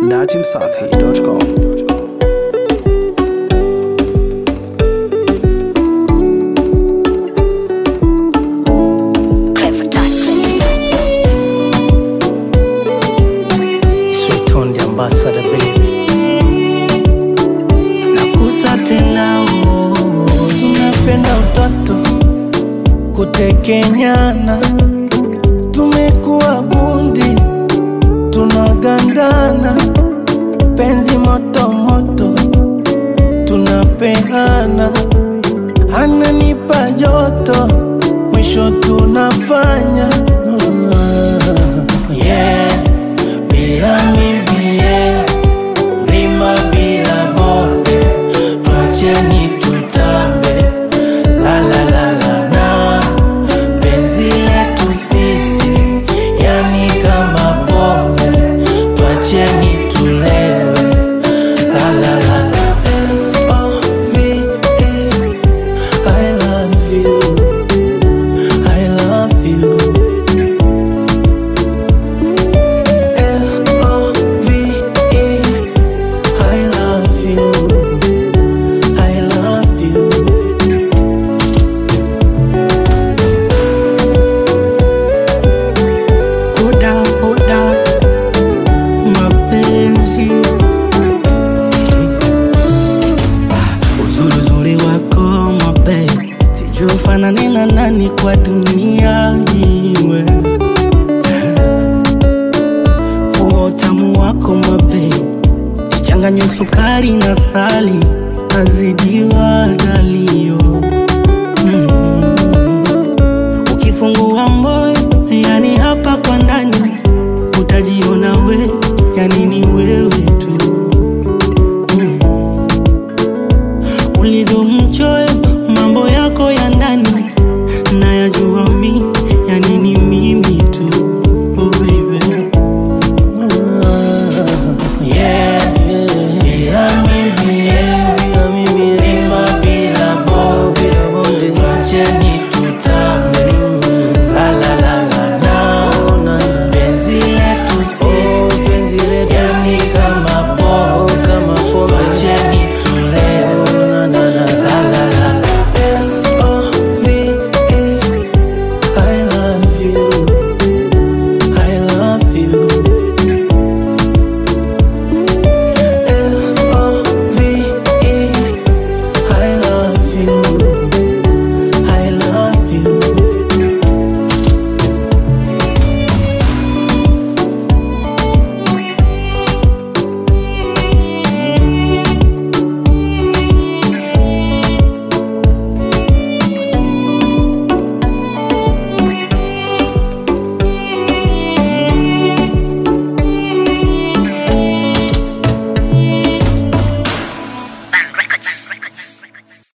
datimsafi.com. Clever touch. Sweet on the ambassador baby nakusa tena oh. tunapenda utoto kutekenyana tumekuwa gundi tunagandana penzi moto moto tunapeana ananipa joto mwisho tunafanya yeah, bila mimi yeah. mlima bila bonde twacheni tutambe la la la la na penzi letu sisi yani kama pombe twacheni tulewe la la la la L-O-V-E, I love you I love you L-O-V-E, I love you I love you Oda, oda, mapenzi uzuri uzuri wako mabe sijui ufanane na nani kwa dunia iwe huo utamu wako mabe ichanganywe sukari na sali azidiwa dalio mm. ukifungua moyo yani hapa kwa ndani utajiona we yani ni wewe